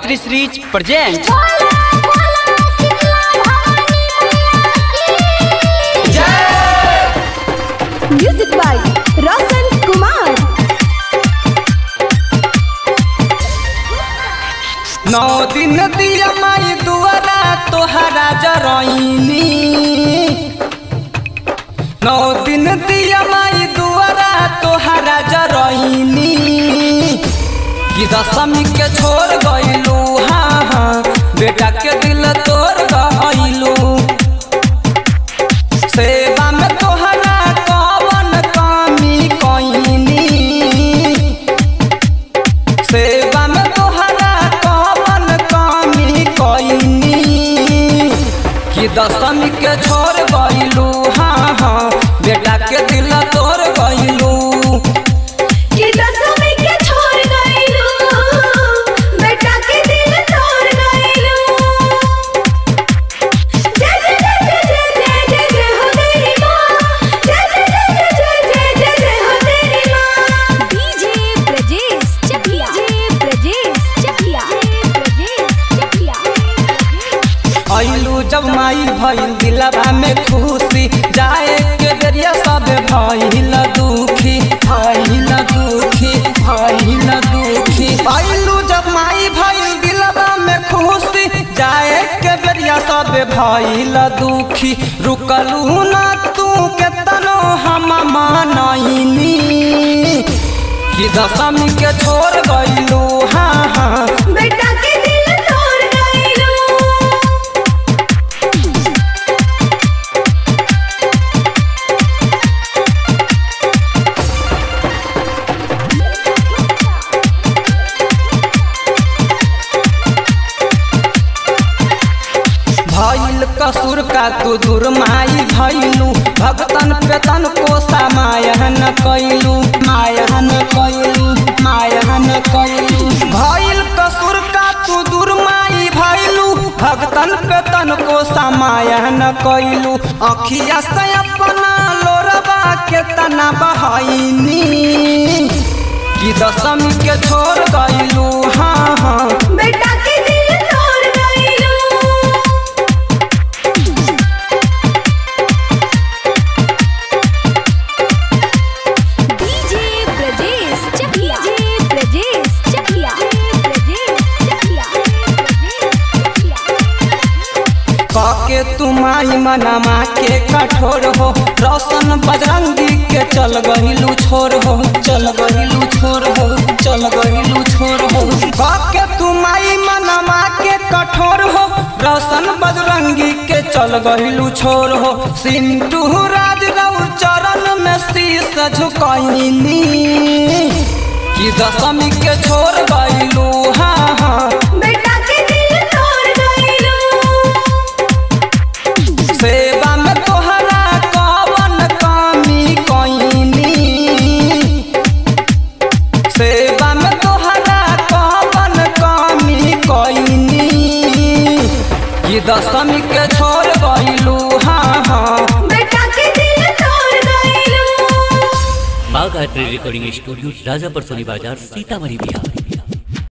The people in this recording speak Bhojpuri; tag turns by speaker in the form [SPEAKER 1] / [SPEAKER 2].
[SPEAKER 1] Gayatri series present
[SPEAKER 2] music by Roshan Kumar
[SPEAKER 1] नौ दिन दिया माई दुआरा तोहरा जरईनी नौ दिन दिया माई दुआरा तोहरा जरईनी कि दशमी के छोड़ गइलू हाँ हाँ बेटा के दिल तोड़ गइलू सेवा में तोहरा कवन कमी कइनी सेवा में तोहरा कवन कमी कइनी कि दशमी के छोड़ गइलू हाँ हाँ बेटा के दिल तोड़ गइलू
[SPEAKER 2] कि दसवीं के छोड़ गइलू बेटा के दिल तोड़ गइलू जय जय जय जय जय जय जय हो तेरी माँ जय जय जय जय जय जय जय हो तेरी माँ डीजे ब्रजेश चकिया डीजे ब्रजेश चकिया ब्रजेश चकिया
[SPEAKER 1] अइलू जब माई भइल दिलवा में खुशी जाए के बेरिया सब भइल दुखी भइल दुखी भइल दुखी अइलू जब माई भइल दिलवा में खुशी जाए के बेरिया सब भइल दुखी रुकलू ना तू केतनो हम मानइनी कि दशमी के छोड़ गइलू हाँ हाँ
[SPEAKER 2] बेटा के दिल तोड़ गइलू
[SPEAKER 1] भइल कसूर का तू दूर माई भइलू भगतन पे तन को समायन कैलू मायन कैलू मायन कैलू भइल कसूर का तू दूर माई भइलू भगतन पे तन को समायन कैलू अखिया से अपना लोरबा के तना बहाइनी कि दशमी के छोड़ गइलू हाँ हाँ
[SPEAKER 2] बेटा के दिल तोड़ गइलू डीजे ब्रजेश चकिया डीजे ब्रजेश चकिया ब्रजेश चकिया
[SPEAKER 1] काके तुमाई मनमा के कठोर हो रोशन बजरंगी के चल गहिलू छोर हो चल गहिलू छोर हो चल गहिलू छोर हो काके तुमाई मनमा के कठोर हो रोशन बजरंगी के चल गहिलू छोर हो सिंटू राज रऊ चरण में शीस झुकैनी कि दशमी के छोड़ गइलू हाँ हाँ
[SPEAKER 2] बेटा के दिल तोड़ गइलू
[SPEAKER 1] सेवा में तोहरा कवन कमी कइनी सेवा में तोहरा कवन कमी कइनी ये दशमी के छोड़ गइलू हाँ हाँ
[SPEAKER 2] बेटा के दिल तोड़ गइलू
[SPEAKER 3] माँ गायत्री रिकॉर्डिंग स्टूडियो राजापुर सोनी बाजार सीतामढ़ी बिहार